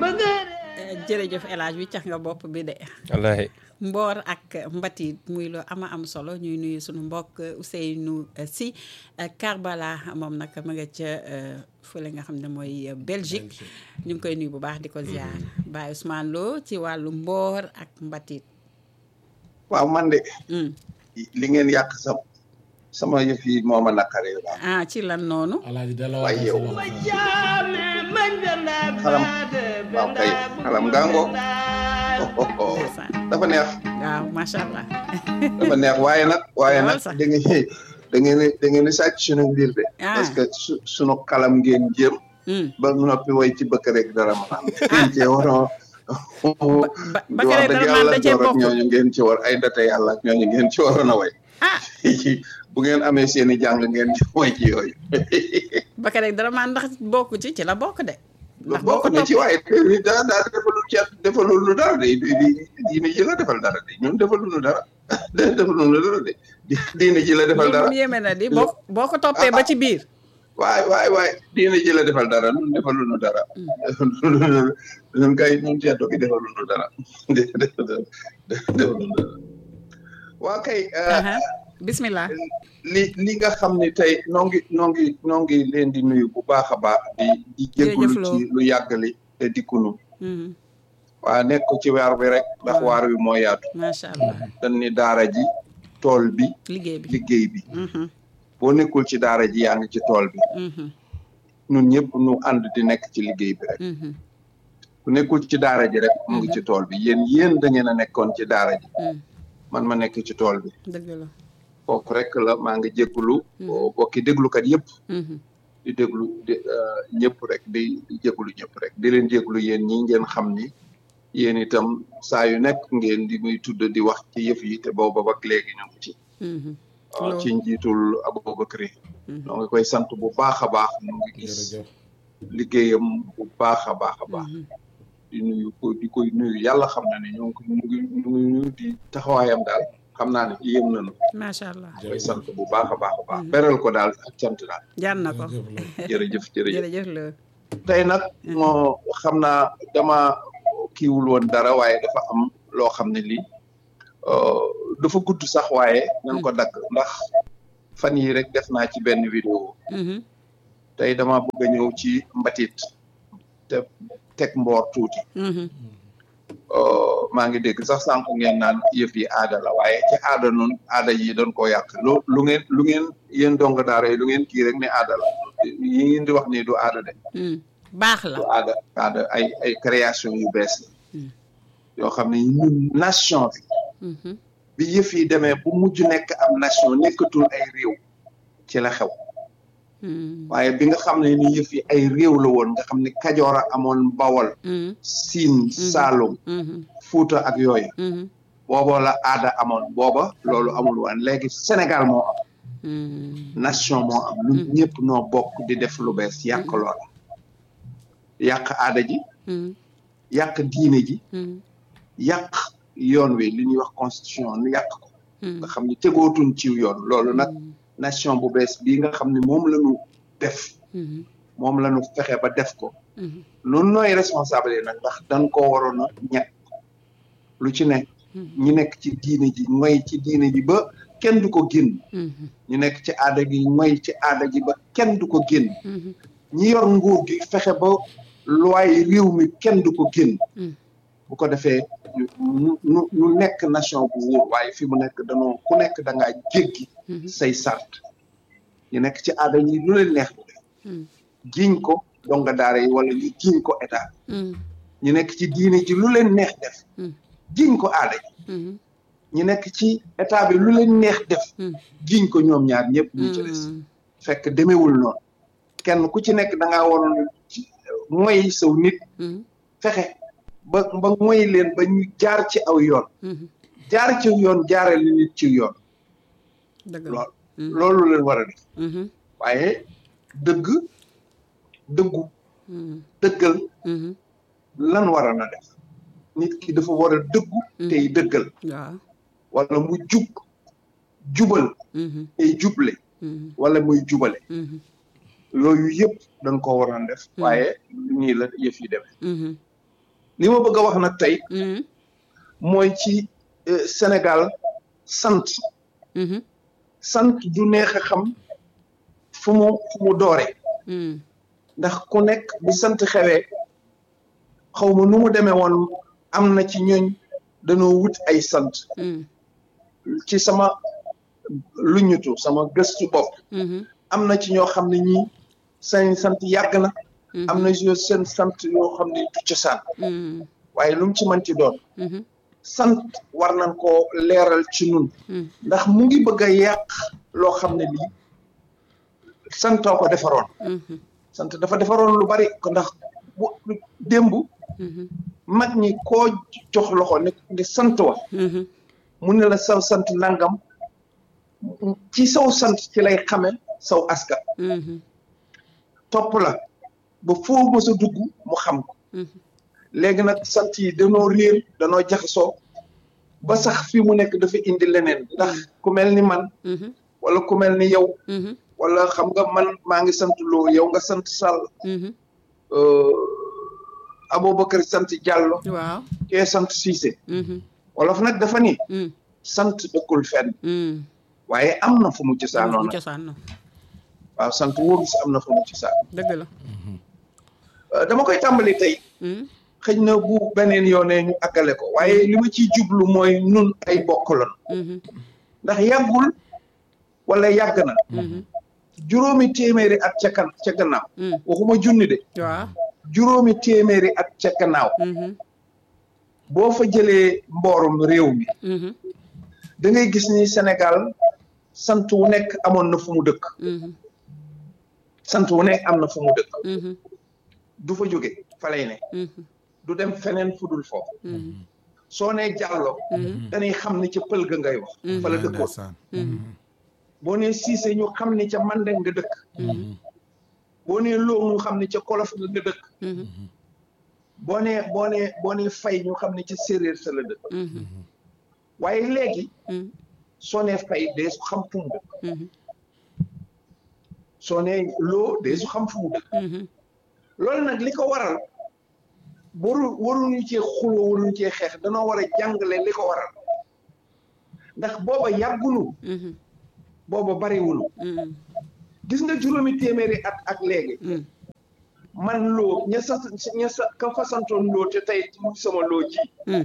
jërëjëf El Hadj wi cax nga bopp bi de wallaahi mboor ak mbatit muy lu ama am solo ñuy nuyu suñu mbokk Ousseynou Sy Karbala moom nag ma nga ca fële nga xam ne mooy Belgique ñu ngi koy nuyu bu baax di ko ziar Baye Ousmane Lo ci wàllu mboor ak mbatit waaw man de li ngeen yàq sa sama yëf yi moo ma naqaree daal ah ci lan noonu alaaji delloo waaye yow xalam xalam waaw kay xalam ngango dafa neex waaw macha allah dafa neex waaye nag waaye nag sax. da ngeen da ngeen da ngeen di sàcc suñu mbir de Ah. parce que su suñu xalam ngeen jëm ba noppi way ci bëkk rek dara ma am ngeen cee waroon ba di wax Bakary dëgg Dara man yàlla da cee door ak bokk ñooñu ngeen ci war ay date yàlla ak ñooñu ngeen ci waroon a way ah bu ngeen amee seen i jàng ngeen ci way ci yooyu Bakary Dara man ndax bokk ci ci la bokk de ndax boo ko bokk na ci toppee waaye daa daa defalul ci defalul lu dara de di di diine ji la defal dara de ñun defalul lu dara defalul lu dara de di diine ji la defal loolu dara moom yéeme na di boo boo ko toppee ba ci biir waay waay waay diine ji la defal dara ñun defalul lu dara ñun kay ñun ceddo gi defalul lu dara defalul lu dara waa kay Aha. bismillah li li nga xam ne tey noo ngi noo ngi noo ngi leen di nuyu bu baax a baax di di jégalu Jërëjëf Lo. ci lu yàggali te dikkunu Mhm. waa nekk ci waar bi rek ndax Waaw. waar wi moo yaatu macha allah dañ ni daara ji tool bi liggéey bi liggéey bi Mhm. boo nekkul ci daara ji yaa ngi ci tool bi Mhm. ñun ñëpp ñu ànd di nekk ci liggéey bi rek Mhm. ku nekkul ci daara ji rek mu ngi ci tool bi yéen yéen da ngeen a nekkoon ci daara ji Mhm. man ma nekk ci tool bi dëgg la foofu rek la maa ngi jégalu bokki déglukat yëpp Mhm. di déglu di euh, ñëpp rek di di jégalu ñëpp rek di leen jégalu yéen ñi ngeen xam ni yéen itam saa yu nekk ngeen di muy tudd di wax ci yëf yi te booba ba léegi ñu ngi ci Mhm. waaw Lo. ci njiitul Aboubacry Mhm. ñoo ngi koy sant bu baax a baax ñu ngi gis jërëjëf liggéeyam bu baax a baax a baax Mhm. di nuyu ko di koy nuyu yàlla xam na ne ñoo ngi ko ñu ngi ñu ngi nuyu di taxawaayam daal xam naa ne yéem nañu macha allah koy sant bu baax a baax a baax beral ko daal ak cant daal jar na ko jërëjëf jërëjëf jërëjëf la tey nag moo xam naa dama kiiwul woon dara waaye dafa am loo xam ne lii euh, dafa gudd sax waaye nañ ko dagg ndax fan yi rek def naa ci benn vidéo Mhm. tey dama bëgg a ñëw ci mbatit te teg mboor tuuti Mhm. Euh, maa ngi dégg sax sànq ngeen naan yëf yi aada la waaye ci aada noonu aada yi doon koo yàq lu lu ngeen lu ngeen yéen dong daara yi lu ngeen kii rek ne aada la yi ngeen di wax nii du aada de Mhm. baax la du aada aada ay ay création yu bees la Mm. yoo xam ne ñun nation bi Mhm. bi yëf yi demee bu mujj nekk am nation nekkatul ay réew ci la xew Mhm. waaye bi nga xam ne ni yëf yi ay réew la woon nga xam ne kajoor a amoon bawol Mhm. siin saalum Mhm. fuuta ak yooyu Mhm. booba la aada amoon booba loolu amul woon léegi Sénégal moo am Mhm. nation moo am ñun ñëpp noo bokk di def lu bees yàq loola yàq aada ji Mhm. yàq diine ji Mhm. yàq yoon wi li ñuy wax constitution nu yàq ko Mhm. nga xam ne tegootuñ ci yoon loolu nag nation bu bees bii nga xam ne moom la ñu def Mhm. moom la ñu fexe ba def ko Mhm. nun nooy responsable yi nag ndax dañ koo waroon a ñett lu ci ne ñi nekk ci diine ji ngoy ci diine ji ba kenn du ko génn Mhm. ñu nekk ci aada gi ngoy ci aada ji ba kenn du ko génn Mhm. ñi yor nguur gi fexe ba loi réew mi kenn du ko génn Mm. bu ko defee ñu ñu ñu ñu nekk nation bu wóor waaye fi mu nekk danoo ku nekk da ngaa jéggi Mhm. say sart ñu nekk ci aada yi lu leen neex bu def Mhm. jiiñ ko donga daara yi wala ñu jiiñ ko état Mhm. ñu nekk ci diine ji lu leen neex def Mm. jiiñ ko aada ji Mhm. ñu nekk ci état bi lu leen neex def Mm. jiiñ ko ñoom ñaar ñëpp ñu ci des Mhm. fekk demewul noonu kenn ku ci nekk da ngaa waroon ci mooy saw nit Mhm. fexe ba ba mooy leen ba ñu jaar ci aw yoon Mhm. jaar ci yoon jaarale nit ci yoon dëgg la lool Mhm. loolu leen war a def Mhm. waaye dëgg dëggu Mhm. dëggal Mhm. lan war a na def nit ki dafa war a dëggu tey dëggal waaw wala mu jub jubal Mhm. tey juble Mhm. wala muy jubale Mhm. yooyu yëpp dañ ko waroon def waaye nii la yëf yi demee Mhm. li ma bëgg a wax nag tey Mhm. mooy ci euh, Sénégal sant Mhm. sant du neex a xam fu mu fu mu doore Mhm. ndax ku nekk bi sant xewee xaw ma nu mu demee woon am na ci ñooñ dañoo wut ay sant Mhm. ci sama luñutu sama gëstu bopp Mhm. am na ci ñoo xam ne ñii seen sant yàgg na Mhm. am na yoo seen sant yoo xam ne du cosaan Mhm. waaye lu mu ci mënti doon Mhm. sant war nañ koo leeral ci nun Mhm. ndax mu ngi bëgg a yàq loo xam ne lii santoo ko defaroon Mhm. sant dafa defaroon lu bari ko ndax bu démb Mhm. mag ñi koo jox loxo ne ne sant wa Mhm. mu ne la saw sant nangam ci saw sant ci lay xame saw askan Mhm. topp la ba foo mës a dugg mu xam ko Mhm. léegi nag sant yi danoo réer danoo jaxasoo ba sax fi mu nekk dafa indi leneen ndax ku mel ni man Mhm. wala ku mel ni yow Mhm. wala xam nga man maa ngi sant loo yow nga sant Sall Mhm. euh, Aboubacar sant Diallo waaw kee sant Cissé Mhm. wolof nag dafa ni Mhm. sant dëkkul fenn Mhm. waaye am na fu mu cosaanoo mu nag cosaan na waaw sant wóoru si am na fu mu cosaan dëgg la Euh, dama koy tàmbali tey Mhm. xëy na bu beneen yoonee ñu àggale ko waaye li ma ciy jublu mooy nun ay bokk lan Mhm. ndax yàggul wala yàgg na Mhm. juróomi téeméeri at ca kan ca gannaaw Mhm. waxuma junni de waaw juróomi téeméeri at ca gannaaw Mhm. boo fa jëlee mboorum réew mi Mhm. da ngay gis ni Sénégal sant wu nekk amoon na fu mu dëkk Mhm. sant wu nekk am na fu mu dëkk Mhm. du fa jóge fa lay ne Mhm. du dem feneen fu dul foofu Mhm. soo nee jàllo Mhm. dañuy xam ni ca pël ga ngay wax fa la dëkkoon ndeysaan boo nee siise ñu xam ni ca mandeng nga dëkk Mhm. boo nee loo ñu xam ni ca kolof nga nga dëkk Mhm. boo nee boo nee boo nee fay ñu xam ni ca séeréer sa la dëkk Mhm. waaye léegi Mhm. soo nee fay dee su xam fu mu dëkk Mhm. soo nee loo dee su xam fu mu dëkk Mhm. loolu nag li ko waral waru waruñu cee xuloo waruñu cee xeex danoo war a jàngale li ko waral ndax booba yàggunu Mhm. booba bariwunu Mhm. gis nga juróomi téeméeri at ak léegi Mhm. man loo ña sa ña sa ka fasantoon loo te tey mu sama loo ji Mhm.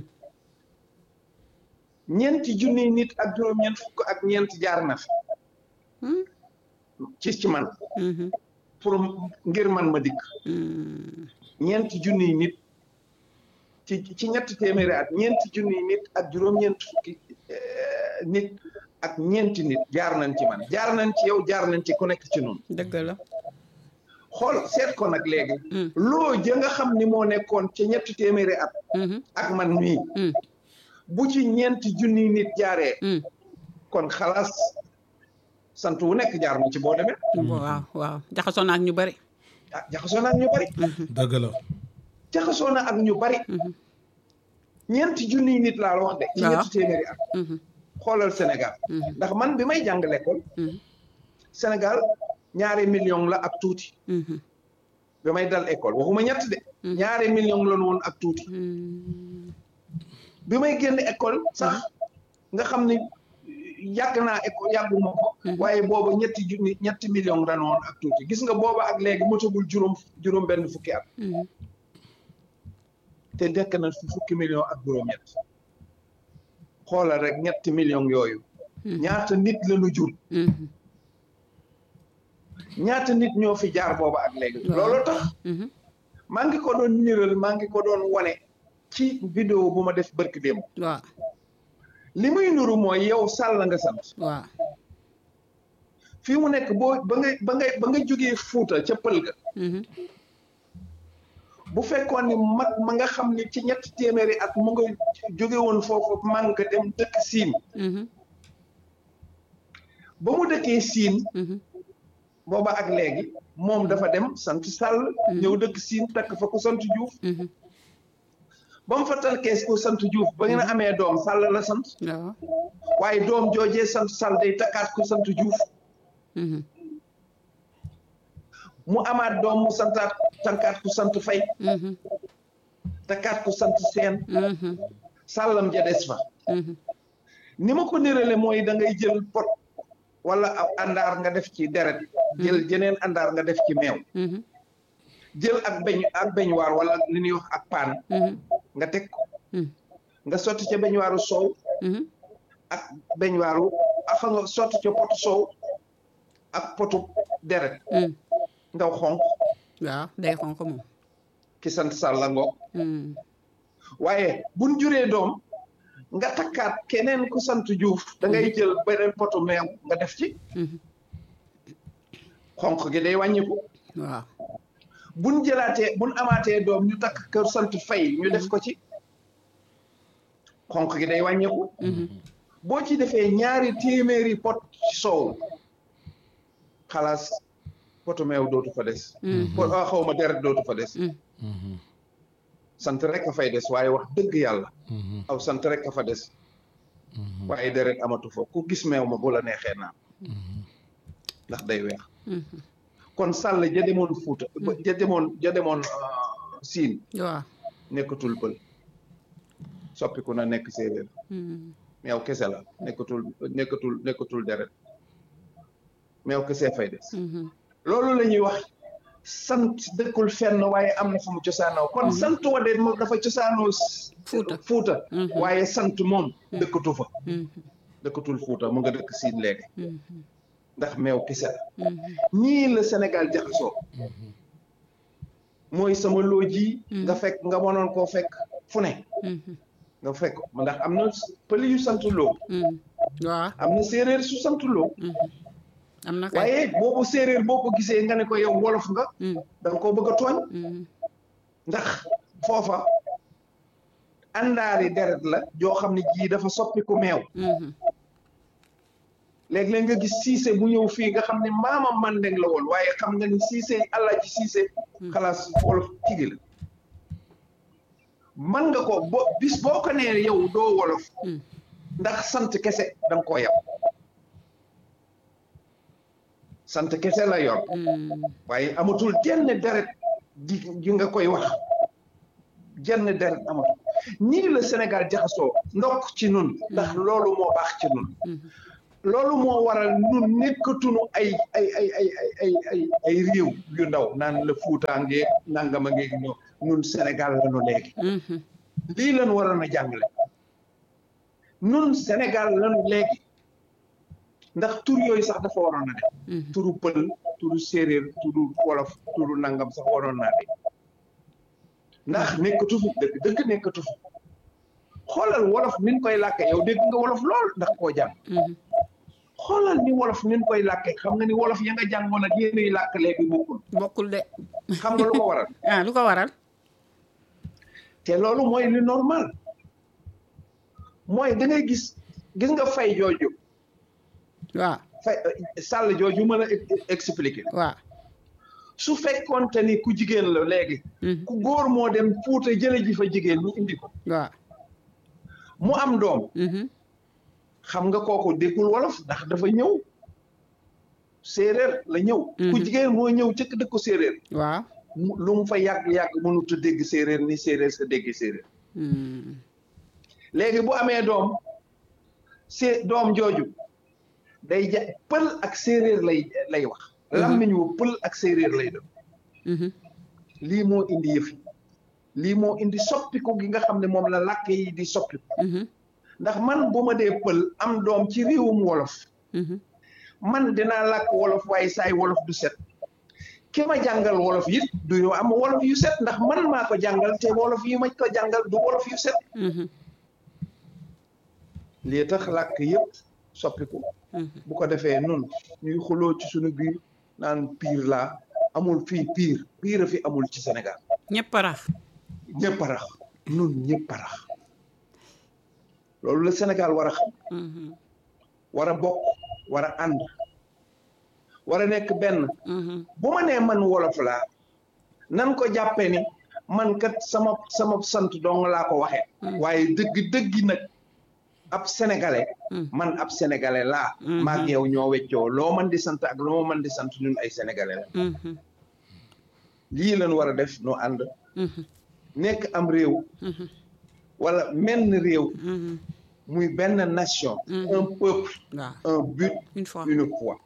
ñeenti junniy nit ak juróom-ñeent fukk ak ñeent jaar na fi Mhm. ci ci man Mhm. pour ngir man ma dikk Mhm. ñeenti junniy nit ci ci ñetti téeméeri at ñeenti junniy nit ak juróom-ñeent fukki eh, nit ak ñeenti nit jaar nañ ci man jaar nañ ci yow jaar nañ ci ku nekk ci noonu dëgg la xool seet ko nag léegi Mhm. loo ja nga xam ni moo nekkoon ci ñetti téeméeri at Mhm. ak man mii Mhm. bu ci ñeenti junniy nit jaaree Mhm. kon xalaas sant wu nekk jaar na ci boo demee waaw waaw jaxasoo na ak ñu bari ah jaxasoo na ak ñu bari dëgg la jaxasoo na ak ñu bari Mhm. ñeenti junniy nit laa la wax de ci Waaw. ñetti téeméeri at Mhm. xoolal Sénégal Mhm. ndax man bi may jàng l'école Mhm. Sénégal ñaari million la ak tuuti Mhm. bi may dal école waxuma ñett de Mhm. ñaari million la woon ak tuuti Mhm. bi may génn école sax nga xam ni yàgg naa école yàgguma ko Mhm. waaye booba ñetti junni ñetti million la woon ak tuuti gis nga booba ak léegi motagul juróom juróom benn fukki at Mhm. te dekk na fi fukki million ak juróom-ñett xoolal rek ñetti million yooyu Mhm. ñaata nit la ñu jur Mhm. ñaata nit ñoo fi jaar booba ak léegi Waaw. loolu tax Mhm. maa ngi ko doon niral maa ngi ko doon wane ci vidéo bu ma def barki démb waaw li muy nuru mooy yow sàll nga sant waaw fii mu nekk boo ba nga ba nga ba nga jógee fuuta ca pël ga Mhm. bu fekkoon ni mag ma nga xam ni ci ñetti téeméeri at mu nga jóge woon foofu man nga dem dëkk siin Mhm. ba mu dëkkee siin Mhm. booba ak léegi moom dafa dem sant sàll ñëw dëkk siin takk fa ku sant juuf Mhm. ba mu fa talkees ku sant juuf ba ngeen amee doom sàll la sant waaw waaye doom joojee sant sàll day takkaat ku sant juuf Mhm. mu amaat doom mu santaat tankaat ku sant fay Mhm. takkaat ko sant seen sàllam ja des fa ni ma ko nérale mooy da ngay jël pot wala ab àndaar nga def ci deret jël jeneen àndaar nga def ci meew jël ak beñ ak beñwaar wala li ñuy wax ak paan nga teg ko nga sotti ca beñwaaru soow ak beñwaaru ak nga sotti ca potu soow ak potu deret ndaw xonq waaw day xonq moom ki sant sàlla ngoog waaye buñ juree doom nga takkaat keneen ku sant juuf da ngay jël beneen potu meew nga def ci xonq gi day wàññiku waaw buñ jëlaatee buñ amaatee doom ñu takk kër sant fay ñu def ko ci xonq gi day wàññiku boo ci defee ñaari téeméeri pot ci soow xalaas potu meew dootu fa des pot xaw ma deret dootu fa des sant rek a fay des waaye wax dëgg yàlla aw sant rek a fa des waaye deret amatu fa ku gis meew ma bu la neexee naan ndax day weex kon sàll ja demoon fuuta ja demoon ja demoon siin waaw nekkatul pël soppiku na nekk séeréer meew kese la nekkatul nekkatul nekkatul deret meew kese fay des loolu la ñuy wax sant dëkkul fenn waaye am na fu mu cosaanoo kon sant wa de moom dafa cosaanoo Fuuta. fuuta waaye sant moom dëkkatu fa dëkkatul fuuta mu nga dëkk siin léegi ndax meew kese la ñii la Sénégal jaxasoo mooy sama looji nga fekk nga mënoon koo fekk fu ne nga fekk ndax am na pël yu sant loo waaw am na séeréer su sant loo am na kay waaye boobu séeréer boo ko gisee nga ne ko yow wolof nga da nga koo bëgg a tooñ ndax foofa àndaari deret la joo xam ne jii dafa soppi ku meew léeg-léeg nga gis siise bu ñëw fii nga xam ne maama mandeng la woon waaye xam nga ni siise alaaji siise xalaas wolof tigi la man nga ko bo bis boo ko nee yow doo wolof ndax sant kese da nga koo yab sant kese la yor waaye amatul jenn deret ji ji nga koy wax jenn deret amatul nii la Sénégal jaxasoo ndokk ci nun ndax loolu moo baax ci nun loolu moo waral nun nekkatunu ay ay ay ay ay ay ay ay réew yu ndaw naan la fuutaangeeg nangama ngeeg ñoo nun Sénégal lañu léegi lii lañu waroon a jàngale nun Sénégal lañu léegi ndax tur yooyu sax dafa waroon a def turu pël turu séeréer turu wolof turu nangam sax waroon naa de ndax nekkatu fi dëgg dëgg nekkatu fi xoolal wolof nin koy làkke yow dégg nga wolof lool ndax koo jàng xoolal ni wolof nin koy làkke xam nga ni wolof ya nga jàngoon ak yéenuy làkk léegi bokkul bokkul de xam nga lu ko waral ah lu ko waral te loolu mooy li normal mooy da ngay gis gis nga fay jooju waaw fay sàll jooju mën a expliquer waaw su fekkoonte ni ku jigéen la léegi ku góor moo dem fuuta jële ji fa jigéen ñu indi ko waaw mu am doom xam nga kooku déggul wolof ndax dafa ñëw séeréer la ñëw ku jigéen moo ñëw cëkk dëkku séeréer waaw lu mu fa yàgg-yàgg mënut a dégg séeréer ni séeréer sa dégg séeréer léegi bu amee doom sé doom jooju day ja pël ak séeréer lay lay wax làmmiñ wu pël ak séeréer lay doon lii moo indi yëf yi lii moo indi soppiku gi nga xam ne moom la làkk yi di soppiku ndax man bu ma dee pël am doom ci réewum wolof man dinaa làkk wolof waaye saay wolof du set ki ma jàngal wolof it du ñu am wolof yu set ndax man maa ko jàngal te wolof yi ma ko jàngal du wolof yu set lii tax làkk yëpp soppiku bu ko defee nun ñuy xuloo ci suñu biir naan piir laa amul fii piir piir a fi amul ci Sénégal ñëpp a rax ñëpp a rax nun ñëpp a rax loolu la Sénégal war a xam war a bokk war a ànd war a nekk benn bu ma nee man wolof laa nan ko jàppee ni man kat sama sama sant dong laa ko waxee waaye dëgg dëggi nag ab sénégalais man ab sénégalais laa maag yow ñoo weccoo loo man di sant ak loo man di sant ñun ay sénégalais la lii lañ war a def nu ànd nekk am réew wala menn réew muy benn nation un peuple waaw un but une fois une foi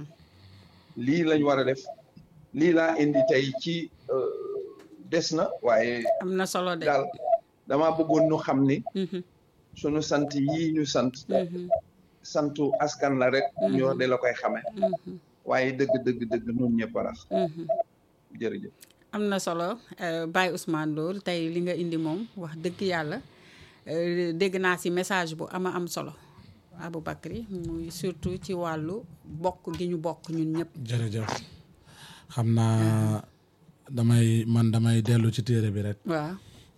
lii lañ war a def lii laa indi tey ci euh, des na waaye am na solo de daal dama bëggoon ñu xam ni Mhm, sunu sant yii ñu sant mhm, santu askan la rek ñoo de la koy xame mhm, waaye dëgg dëgg dëgg nun ñëpp a rax mhm. jërëjëf am na solo euh, Baye Ousmane Ndour tey li nga indi moom wax dëgg yàlla euh, dégg naa si message bu ama am solo Aboubacry muy surtout ci wàllu bokk gi ñu bokk ñun ñëpp jërëjëf xam naa damay man damay dellu ci téere bi rek waaw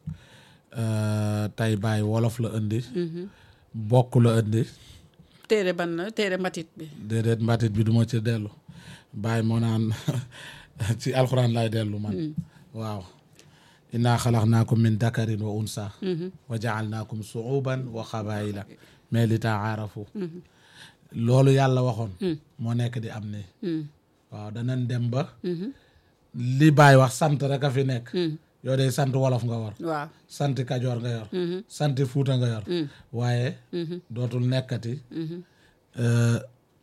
Euh, tey bàyyi wolof la indi bokk la indi téere ban la téere mbatit bi déedéet mbatit bi duma ci dellu bàyyi moo naan ci alxuraan lay dellu man waaw innaa xalaqnaakum min dakarin wa unsa wa jaalnaakum suuban wa xabaayila mais li taarafu loolu yàlla waxoon moo nekk di am ni waaw danañ dem ba li bàyyi wax sant rek a fi nekk yow day sant wolof nga war waaw sant kajoor nga yor sant fuuta nga yor waaye dootul nekkati euh,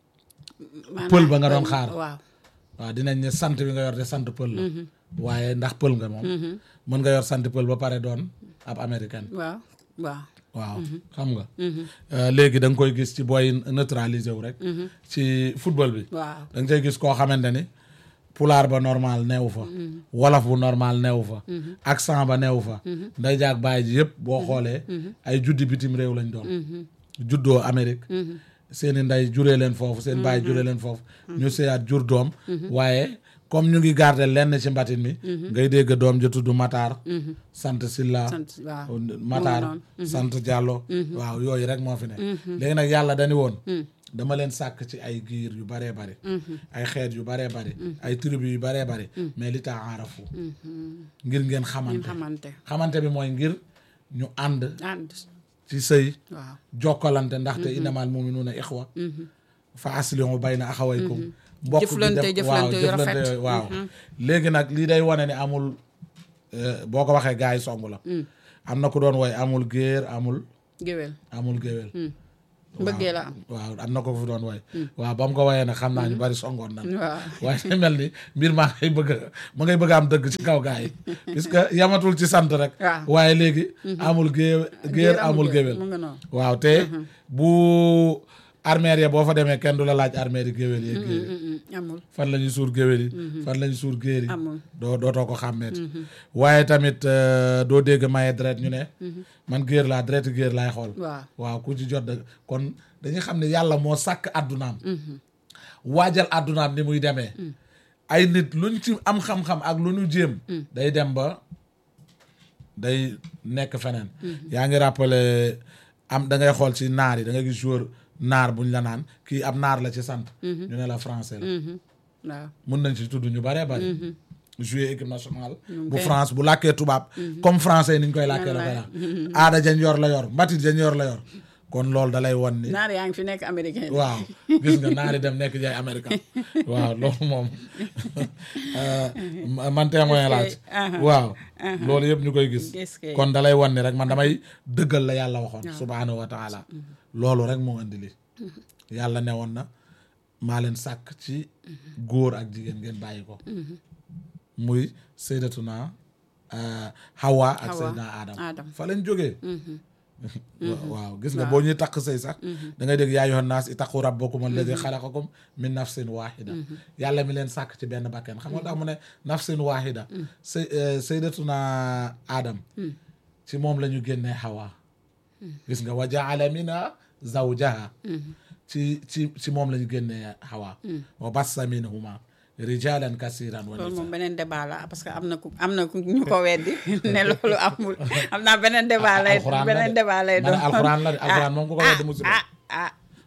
pël ba nga doon xaar waaw waaw dinañ ne sant bi nga yor de sant pël la waaye ndax pël nga moom mën nga yor sant pël ba pare doon ab américaine waaw waaw waaw xam nga Euh, léegi da nga koy gis ci booy neutraliser wu rek ci football bi waaw da nga cay gis koo xamante ni pulaar ba normal neewu fa wolof bu normal neewu fa accent ba neewu fa nday jaag bàyyi ji yëpp boo xoolee ay juddi bitim réew lañ doon juddoo Amérique seeni nday juree leen foofu seen bàyyi juree leen foofu ñu seyaat jur doom waaye comme ñu ngi garder lenn ci mbatit mi ngay dégg doom ji tudd Matar sant Silla sant waaw Matar mu ngi sant Diallo waaw yooyu rek moo fi ne léegi nag yàlla dañu woon dama leen sàkk ci ay giir yu baree bari ay xeet yu baree bari ay tribu yu baree bari mais li taa aarafu ngir ngeen ñu xamante xamante xamante bi mooy ngir ñu ànd ànd ci sëy waaw jokkalante ndaxte innamal muminuuna ixwa fa aslihu bayna axawaykum mbokk gi Jëflante, def- jëflante yu waaw rafet. yooyu, waaw léegi nag lii day wane ne amul euh, boo ko waxee gars yi song la am na ku doon woy amul géer amul géwél amul géwél mbëggee la am waaw am na ko fi doon woy waaw ba mu ko woyee nag xam naa ñu bari songoon nan waaw waaye day mel ni mbir maa ngay bëgg a ma ngay bëgg a am dëgg ci kaw gars yi puisque yamatul ci sant rek waaw. waaye léegi amul géer géer amul géwél mu nga noonu waaw te bu armeer ya boo fa demee kenn du la laaj armeer yi géwél yi géer yi Mm, mm, amul fan la ñuy suur géwél yi fan la ñuy suur géer yi amul doo dootoo ko xàmmeeti waaye tamit euh, doo dégg maye deret ñu ne man géer laa deret géer laay xool waaw waaw ku ci jot da kon dañuy xam ne yàlla moo sàkk àddunaam waajal àddunaam ni muy demee ay nit luñ ci am xam-xam ak lu ñu jéem day dem ba day nekk feneen yaa ngi rappelé am da ngay xool ci naar yi da ngay gis joueur naar buñ la naan kii ab naar la ci sant ñu ne la français la waaw mun nañ ci tudd ñu bëree bëri jouer équipe nationale bu koy- France bu làkkee tubaab comme français yi ni ñu koy làkkee la koy làkk aada jañ yor la yor mbatit jañ yor la yor kon loolu da lay won ni naar yaa ngi fi nekk américain waaw gis nga naari dem nekk jaay américain waaw loolu moom euh, man témoin laaj aha. waaw loolu yëpp ñu koy gis Gis kay. kon da lay won ni rek man damay dëggal la yàlla waxoon subhaanahu wa taala loolu rek moo indi li yàlla ne woon na maa leen sàkk ci góor ak jigéen ngeen bàyyi ko muy sayyidatuna euh, Hawa ak Hawa, sayyidina Adam Adam. fa lañ jógee wa- waaw gis nga boo ñuy takk sëy sax da ngay dégg yaa ayyuhan naas ittaqu rabbakum alladi xalaqakum min nafsin wahida yàlla mi leen sàkk ci benn bakken xam nga tax mu ne nafsin wahida say sayyidatuna Adam ci moom la ñu génnee Hawa gis nga wa jaala minha zawjaha ci ci ci moom la ñu génnee Hawa wa bassa minhuma rijalan kasiran wa loolu nisa moom beneen débat la parce que am na ku am na ku ñu ko weddi ne loolu amul am naa beneen débat lay alxuraan la beneen de. débat lay Ma ne doon alxuraan la de, alxuraan moom ku ko weddi musiba. ah ah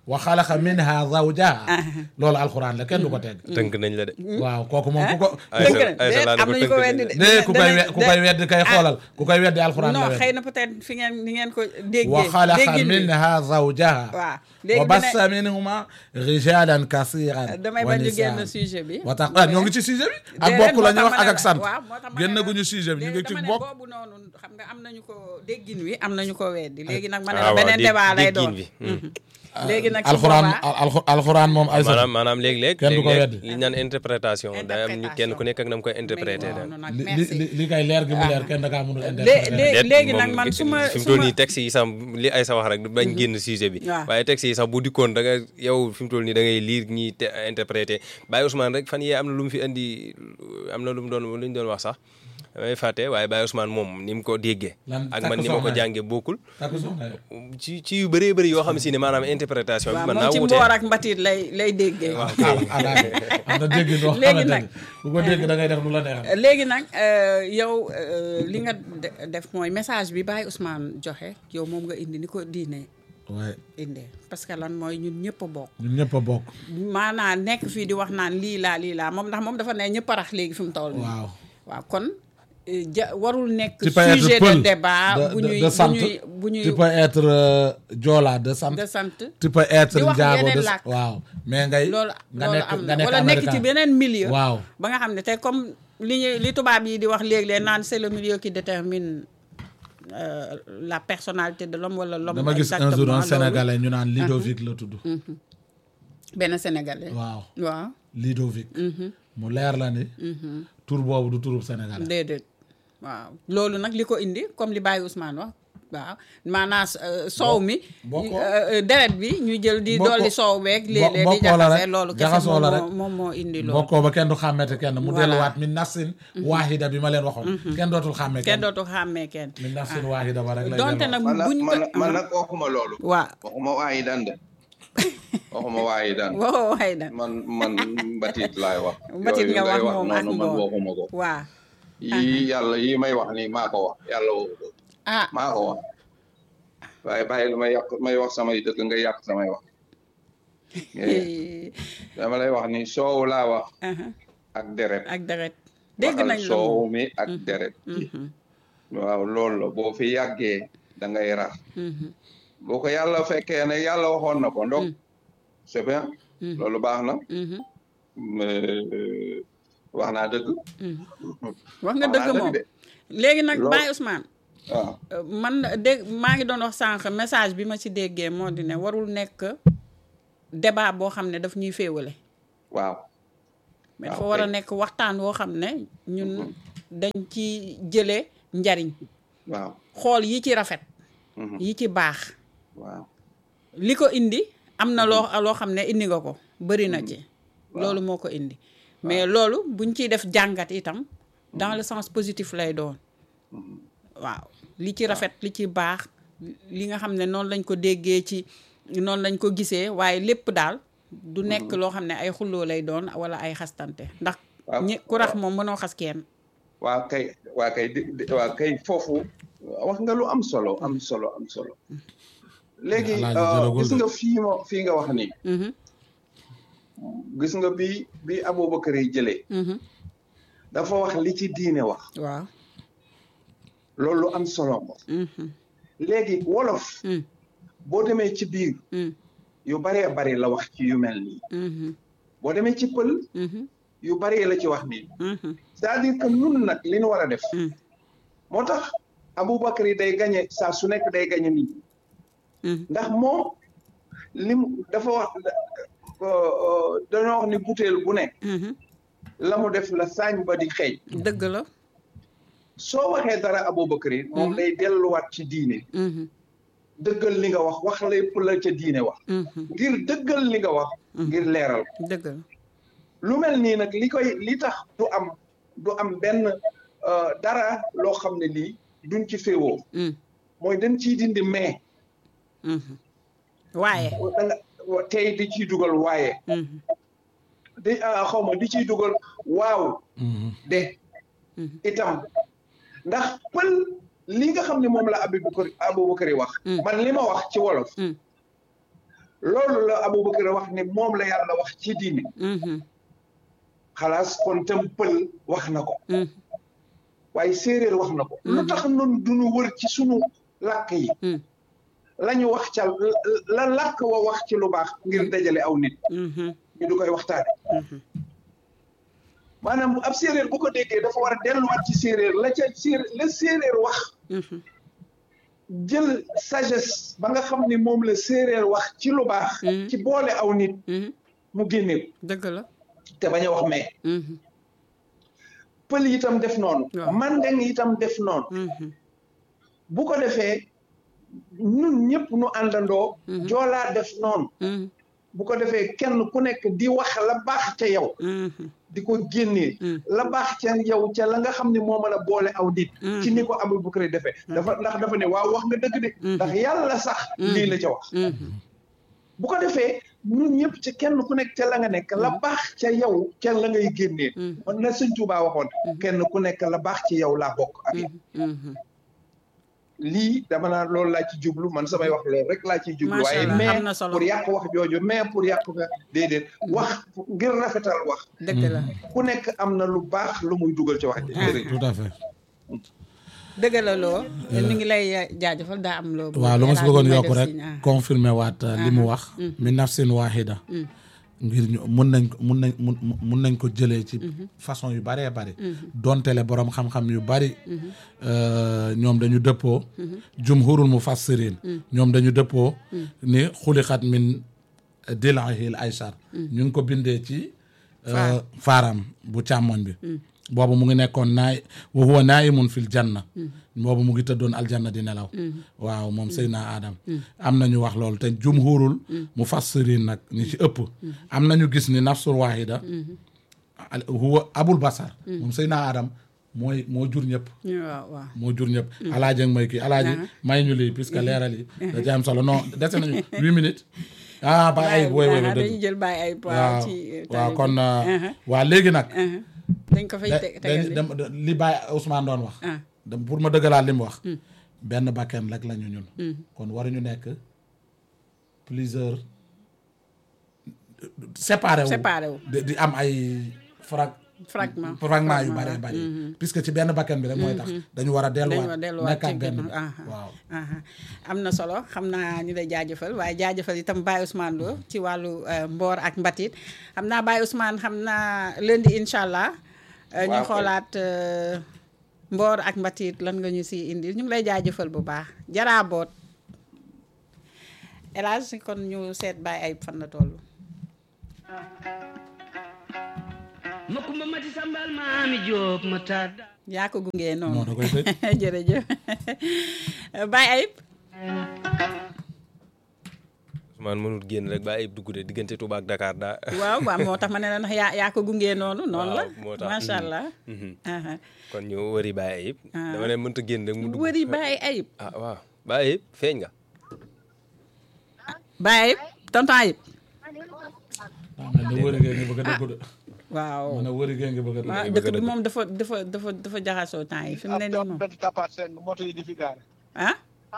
wa xalaqa minha zawjaha loolu alxuraan la kenn du ko tegg tënk nañ la de waaw kooku moom ku ko ay dëgg sa- ay sa laa la am ko nañu ko tënk weddi de. ne ku koy we- ku koy danañ- weddi kay xoolal ku koy weddi alxuraan la non weddi xëy na peut-être fi ngeen ni ngeen ko déggee. wa xalaqa déggin wi. minha zawjaha waaw wa léegi bassa minhuma rijalan kasiran damay wa bañ ñu nisaan. génn sujet bi. wa tax ah ñoo ngi ci sujet bi ak déedéet, bokk la moo ñuy tax wax ma ak ne ak la- sant waaw moo tax ma ne génn la- guñu sujet bi ñu ngi léegi ci dama ne bokk boobu noonu xam nga am nañu ko déggin wi am nañu ko weddi léegi nag ma ne Ah, la waaw, beneen dégg- débat lay déggin doon. bi. léegi nag su alxuraan boobaa al- alxuraan moom ay maanaam maanaam léeg-léeg Kenn du ko léeg-léeg weddi. li ñu naan interprétation day am ñu kenn ku nekk ak na mu koy interprété mais daal noonu nag li merci. li li kay leer gi mu leer kenn da kaa mënul lé- interpréter lé- léegi moom nag man su ma fi mu su toll ma nii texte yi sax li ay sa wax rek bañ génn sujet bi waaw. waaye texte yi sax bu dikkoon da nga yow fi mu toll nii da ngay lire ñiy te interprété Baye Ousmane rek fan yee am na lu mu fi indi am na lu mu doon lu ñu doon wax sax damay fàtte waaye Baye Ousmane moom ni mu ko déggee Lan ak takk man ni ma ko soxna yi. jàngee bokkul takku soxna yi. ci ci yu bëree bëri yoo xam si ne maanaam interprétation bi waaw mën moom naa ci wute mboor ak mbatit lay lay déggee. ah ah d'accord am na dégg noo Léegi xamante nag- ni bu ko dégg da ngay def lu la neexal. léegi nag euh, yow euh, li nga de- def mooy message bi Baye Ousmane joxe yow moom nga indi ni ko diine waaye indee parce que lan mooy ñun ñëpp a bokk. ñun ñëpp a bokk. maanaam nekk fii di wax naan lii laa lii laa moom ndax moom dafa ne ñëpp a rax léegi fi mu toll nii. waaw. waaw kon euh, ja warul nekk tu peux être sujet de pël débat de- bu de- ñuy de sant. bu ñuy bu ñuy tu peux être euh, joola de sant. de sant. tu peux être di wax njaago yeneen de làkk. waaw mais ngay. loolu nga loolu nekk am nga na nekk wala nekk ci américain. beneen milieu. waaw ba nga xam ne tey comme li ñu li tubaab yi di wax léeg-léeg naan c'est le milieu qui détermine euh, la personnalité de l'homme wala l'homme dama gis un exactement jour un loolu. sénégalais ñu naan Ludovic la tudd. benn sénégalais. waaw waaw Ludovic. mu leer la ni. tur boobu du turub sénégalais. déedéet waaw loolu nag li ko indi comme li Baye Ousmane wax waaw maanaam euh, soow mi. bokkoo. euh, euh, deret bi ñu jël di Bokkoo. dolli soow beeg. léeg-léeg di bokkoo la jaxase rek, loolu kese jaxasoo la moom rek. moo moom moo indi loolu. bokkoo ba kenn du xàmmete kenn mu Voilà. delluwaat min nafsin waahida bi ma leen waxoon. kenn dootul xàmme kenn kenn. dootu xàmmee kenn. min nafsin waahida ba rek lay donte delluwaat. nag man nag buñ man ko nag man nag waxuma loolu. waaw waxuma waayi daan de waxuma waayi daan waxoo waxee na man man mbatit laay wax. Mbatit Yooyu nga ngay wax moom ak noonu man mboor. waxuma ko. waaw yii yàlla yii may wax nii maa ko wax yàlla waxu ko ah maa ko wax waaye bàyyi lu may yàq may wax samay dëgg nga yàq samay wax. dama lay wax ni soow laa wax aha, ak deret. ak deret dégg waxal nañ la soow moom. mi ak deret. Mhm, waaw loolu la boo fi yàggee da ngay rax. mhm, boo ko yàlla fekkee ne yàlla waxoon na ko donc c'est bien Mhm. loolu baax na mhm, mais wax naa dëgg mhm. wax nga wax dëgg naa moom de léegi nag Loolu- Baye Ousmane waaw euh, man dégg maa ngi doon wax sànq message bi ma ci déggee moo di ne warul nekk débat boo xam ne daf ñuy féewale waaw mais waaw dafa war a kay. nekk waxtaan woo xam ne ñun dañ ci jëlee njariñ waaw xool yi ci rafet mhm, yi ci baax waaw li ko indi am na loo loo xam ne indi nga ko bëri na ci loolu moo ko indi mais loolu buñ ciy def jàngat itam dans le sens positif lay doon waaw li ci rafet li ci baax li nga xam ne noonu lañ ko déggee ci noonu lañ ko gisee waaye lépp daal du nekk loo xam ne ay xulloo lay doon wala ay xastante ndax waaw ñi ku rax moom mënoo xas kenn waa kay waa kay di di- waa kay foofu wax nga lu am solo am solo am solo léegi Alaaji euh, jëlagul gis de. nga fii ma fii nga wax nii Mhm, gis nga bi bi Aboubacar yi jëlee mhm, dafa wax li ci diine wax waaw loolu lu am solo ko mhm, léegi wolof mm, boo demee ci biir mm, yu baree bari la wax ci yu mel nii mhm, boo demee ci pël mhm, yu bari la ci wax nii mhm, c'est-à-dire que nun nag li ñu war a def mm, moo tax Aboubacar yi day gañe saa su nekk day gañe nit ñi mm, ndax moom lim dafa wax dañoo wax ni butéel bu ne mhm. la mu def la saañ ba di xeeñ dëgg la soo waxee dara Aboubacar yi moom Mhm. day delluwaat ci diine mhm, dëggal li nga wax wax lépp la ca diine wax mhm, ngir dëggal li nga wax ngir leeral dëgg la lu mel nii nag li koy li tax du am du am benn euh, dara loo xam ne lii duñ ci féewoo mm, mooy dañ ciy dindi mais mhm. waaye da nga wa- tey di ciy dugal waaye mhm, di ah, xaw ma di ciy dugal waaw Mhm. de mhm, itam ndax pël li nga xam ne moom la Aboubacar Aboubacar yi wax Mm. man li ma wax ci wolof mm, loolu la Aboubacar wax ne moom la yàlla wax ci diine xalaas kon tam pël wax na ko waaye séeréer wax na ko lu tax nun duñu wër ci sunu làkk yi la ñu wax ca la làkk wa wax ci lu baax ngir dajale aw nit ñu du koy waxtaane maanaam ab séeréer bu ko déggee dafa war a delluwaat ci séeréer la ca séeréer la séeréer wax jël sagesse ba nga xam ni moom la séeréer wax ci lu baax ci boole aw nit mu génne dëgg la te bañ a wax mais pël itam def noonu mandeng itam def noonu bu ko defee ñun ñëpp nu àndandoo joolaa def noonu bu ko defee kenn ku nekk di wax la baax ca yow di ko génnee la baax ca yow ca la nga xam ne moo mën a boole aw nit ci ni ko Abou Bakr defee dafa ndax dafa ne waaw wax nga dëgg de ndax yàlla sax lii la ca wax bu ko defee ñun ñëpp ci kenn ku nekk ca la nga nekk la baax ca yow ca la ngay génnee man na sëñ Tuubaa waxoon kenn ku nekk la baax ci yow laa bokk ak yow lii dama naan loolu laa ci jublu man samay wax loolu rek laa ciy jublu waaye mais pour yàq wax jooju mais pour yàq nga déedéet wax ngir rafetal wax dëgg la ku nekk am na lu baax lu muy dugal ci wax ji tout à fait dëgg la loo ñu ngi lay jaajëfal daa am loo waaw lu ma si bëggoon yokk rek confirmé waat li mu wax min nafsin waahida ngir ñu mun nañ ko mun nañ mun mun nañ ko jëlee ci façon yu bëree bëri dontele borom xam-xam yu bëri ñoom dañu dëppoo jumhurul mufassirin ñoom dañu dëppoo ni xulixat min dilahil aysar ñu ngi ko bindee ci faaram bu càmmoñ bi boobu mu ngi nekkoon naay wa huwa naimun fil janna boobu mu ngi tëddoon aljanna di nelaw waaw moom Seydina Adam am nañu wax loolu te jumhurul mufassirin nag ñi ci ëpp am nañu gis ni nafsul wahida huwa abul basar moom Seydina Adam mooy moo jur ñëpp waaw waaw moo jur ñëpp alaaji ak may kii alaaji may ñu lii puisque leeral yi da ci am solo non dese nañu huit minutes ah bàyyi ayib woy woy dëgg dañuy jël bàyyi ayib waaw ci waaw kon waa léegi nag dañ ko fay tegal li Baye Ousmane doon wax dem pour ma dëggalaat li mu wax benn bakken rek la ñu ñun kon waruñu nekk plusieurs séparé wu séparé wu di am ay frag fragment fragment yu bëree bëri puisque ci benn bakken bi rek mooy tax dañu war a delluwaat nekkaat benn bi waaw am na solo xam naa ñu lay jaajëfal waaye jaajëfal itam Baye Ousmane Lo ci wàllu mboor ak mbatit xam naa Baye Ousmane xam naa lundi incha allah ñu xoolaat mboor ak mbatit lan nga ñu si indi ñu ngi lay jaajëfal bu baax jaraaboot elage kon ñu seet Baye ay fan la toll ma kumba mati sambal maami Jóob ma tàdda yaa ko gungee noonu non da koy tëj jërëjëf Baye Ayib Ousmane mënul génn rek ba ayib dugg de diggante Touba ak Dakar daa waaw waaw moo tax ma ne la ndax yaa yaa ko gungee noonu noonu la moo tax macha allah kon ñu wëri Baye Ayib dama ne mënta génn rek mu dugg wëri Baye Ayib ah waaw Baye Ayib feeñ nga Baye Ayib tonton Ayib ah man de wëri ngeen ngi bëgg a dugg de waaw man de wëri ngeen ngi bëgg a waaw dugg dëkk bi moom dafa dafa dafa dafa jaxasoo temps yi fi mu ne nii moom benn tapaat seen moto yi di fi gaare ah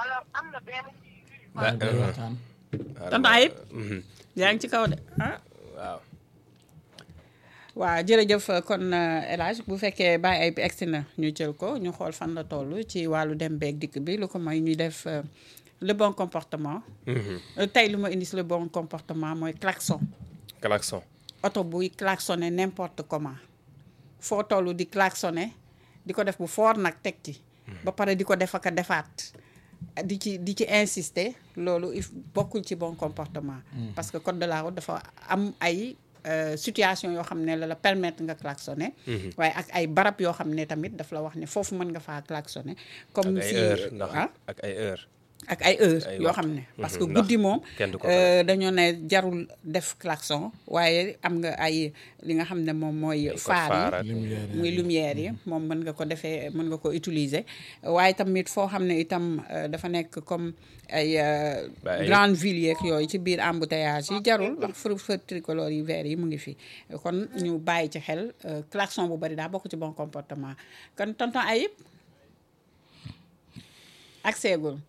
waaye day waxtaan tonton Ayib yaa ngi ci kaw de ah waaw waaw jërëjëf kon El Hadj bu fekkee Baye Ayib egsi na ñu jël ko ñu xool fan la toll ci wàllu dem beeg dikk bi lu ko may ñuy def euh, le bon comportement Euh, tey lu ma indi si le bon comportement mooy klaxon klaxon oto buy klaxonné n'importe comment foo toll di klaxonné di ko def bu fort nag teg ci ba pare di ko def ak a defaat di ci di ci insister loolu il bokkul ci bon comportement parce que code de la route dafa am ay euh, situation yoo xam ne la la permettre nga klaxonné waaye ak ay barab yoo xam ne tamit daf la wax ne foofu mën nga faa klaxonné comme ak ay si heure ndax ah ak ay heure ak ay heure ay yoo waxtu. xam ne parce Mhm, que ndax guddi moom kenn du ko euh, dañoo ne jarul def klaxon waaye am nga ay li nga xam ne moom mooy faar faar ak- yi lumière yi. muy lumière yi moom mën nga ko defee mën nga ko utiliser waaye tamit foo xam ne itam euh, dafa nekk comme ay euh, Ba ay- grande ville yeeg yooyu ci biir embouteillage yi jarul ndax feu feu tricolore yi vert yi mu ngi fi kon ñu bàyyi ci xel euh, klaxon bu bari daa bokk ci bon comportement kon tonton Ayib ak seegul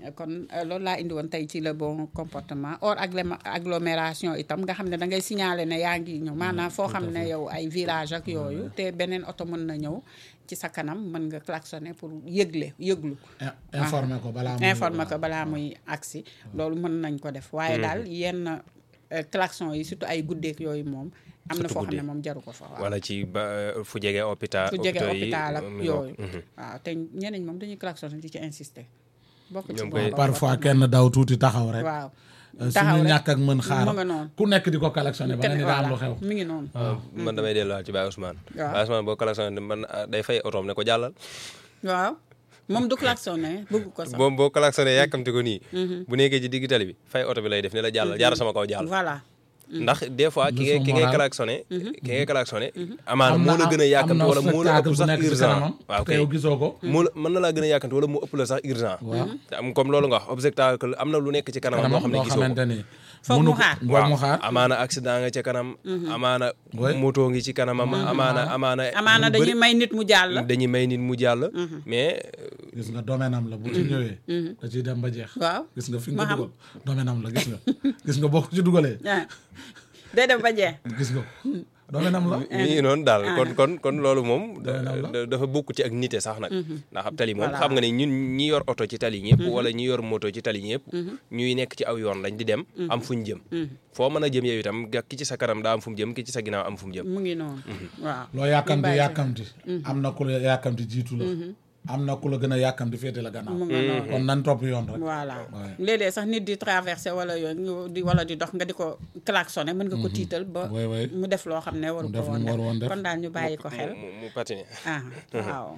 kon euh, loolu laa indi woon tey ci le bon comportement hors agglé- agglomération itam nga xam ne da ngay signaler ne yaa ngi ñëw maanaam foo xam ne yow ay virage ak yooyu te beneen oto mën na ñëw ci sa kanam mën nga klaxonner pour yëgle yëglu In- informer ko balaa muy informer ko balaa muy agsi loolu mën nañ ko def waaye daal yenn euh, klaxon yi surtout ay guddeeg yooyu moom am na Surtout foo xam ne guddi. moom jaru ko fa waaw wala ci ba fu jege hôpital fu jege hôpitaux yi, hôpital ak mi ngoog. yooyu Mhm. waaw te ñeneen ñi moom dañuy klaxonner di ci insister bokk ci Ñoom bon koy- parfois kenn daw tuuti taxaw rek waaw Euh, taxaw suñu rek. ñàkk ak mën xaar mu nga noonu. ku nekk di ko collectionné ba nga ni daa am lu xew mi ngi noonu waaw man damay delluwaat ci Baye Ousmane. Waaw. Baye Ousmane boo klaxonné man ah, day fay otoom ne ko jàllal. waaw moom du klaxonné bëgg ko sax boo boo klaxonné yàkkamti ko nii. bu nekkee ci digg tali bi fay oto bi lay def ne la jàllal jaara sama kaw jàll. voilà ndax des fois ki ngay Leçon ki ngay morale. klaxonné. ki ngay klaxonné. amaana am moo la gën a am yàkkamti na wala moo la ëpp spectacle bu sax nekk ci urgent. kanamam waaw te kay yow gisoo ko moo la mën na laa gën a yàkkamti wala mu ëpp la sax urgent. te am comme loolu nga wax obstacle am na lu nekk ci kanam moo kanamam xam ne loo gisoo ko. xamante ni Foog mënu mu ko- xaar. foog mu xaar amaana accident nga ca kanam. amaana Oui. moto ngi ci kanamam. amaana amaana. amaana lu bëri- dañuy may nit mu jàll dañuy may nit mu jàll. mais gis nga domaine am la bu ci ñëwee da ciy dem ba jeex waaw gis nga fi ma nga xam. dugal domaine am la gis nga gis nga boo ko ci dugalee ah day dem ba jeex gis nga ko domaine am la mi ngi noonu daal kon kon kon loolu moom Doy na la. da- dafa bokk ci ak nite sax nag ndax ab tali moom Voilà. xam nga ne ñun ñi yor oto ci tali ñëpp wala ñi yor moto ci tali ñëpp ñuy nekk ci aw yoon lañ di dem am fuñ jëm foo mën a jëm yow itam ga- ki ci sa kanam daa am fu mu jëm ki ci sa ginnaaw am fu mu jëm mu ngi noonu waaw loo yàkkamti bàyyi xel. yàkkamti am na ku la yàkkamti jiitu la am na ku la gën a yàkkamti féete la gannaaw mu nga noonu kon nan topp yoon rek voilà Ouais. léeg-léeg sax nit di traversé wala yooyu nga di wala di dox nga di ko klaxonné mën nga ko tiital ba Ouais, ouais. mu def loo xam ne waru Mu ko def lu woon mu war woon def def. kon daal ñu bàyyi ko xel mu mu patiné ah waaw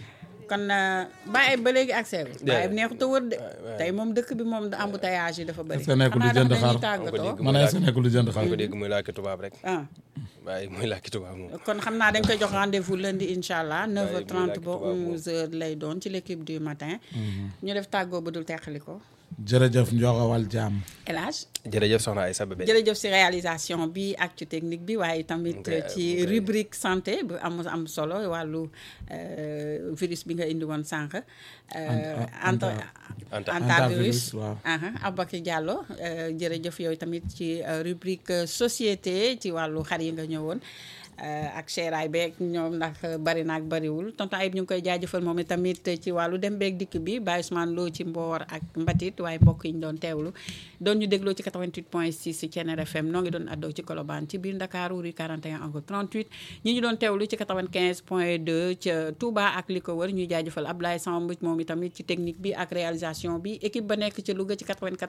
kon bàyyi ba léegi accès bi bàyyi neexut a wër de tey moom dëkk bi moom embouteillage yi dafa bëri Est-ce que nekkul di xanaa jënd dafa dañuy xaar? tàggatoo man est-ce que nekkul lu jënd xaar ko dégg muy làkki tubaab rek ah waaye muy làkki tubaab moom kon xam naa dañ koy jox rendez-vous lundi incha allah 9h30 làkk ba tubaab moom. 11h lay doon ci l'équipe du matin ñu def tàggoo ba dul teqali ko jërëjëf njoxawal jaam El Hadj jërëjëf soxna ay sababe jërëjëf si réalisation bi ak ci technique bi waaye tamit Ok, ci ok. rubrique santé bu am am solo wàllu euh, virus bi nga indi woon sànq. euh, Anta- anta Anta. antavirus Antavirus, waaw. aha Aboubacry Diallo euh, jërëjëf yow tamit ci euh, rubrique euh, société ci wàllu xar yi nga ñëwoon. euh, ak seeraay beeg ñoom ndax bari naag bariwul tonton Ayib ñu ngi koy jaajëfal moom tamit ci wàllu dem beeg dikk bi Baye Ousmane Lo ci Mboor ak Mbatit waaye mbokk yi ñu doon teewlu doon ñu dégloo ci 88.6 ci Thiéniere FM noo ngi doon addoo ci Colobane ci biir Ndakaaru rue 41 angle 38 ñi ñu doon teewlu ci 95.2 ca Touba ak li ko wër ñuy jaajëfal Ablaye Samb moom itamit ci technique bi ak réalisation bi équipe ba nekk ci Louga ci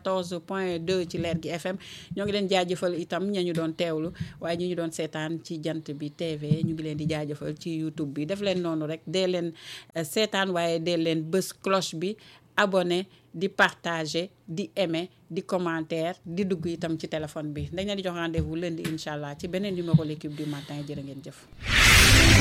94.2 ci Leer gi FM ñoo ngi leen jaajëfal itam ña ñu doon teewlu waaye ñi ñu doon seetaan ci jant bi TV ñu ngi leen di jaajëfal ci YouTube bi def leen noonu rek dee leen eh, seetaan waaye dee leen bës cloche bi abonné di partager di aimer di commentaire di dugg itam ci téléphone bi dañ leen di jox rendez-vous lundi incha allah ci beneen numéro l'équipe du matin jërë ngeen jëf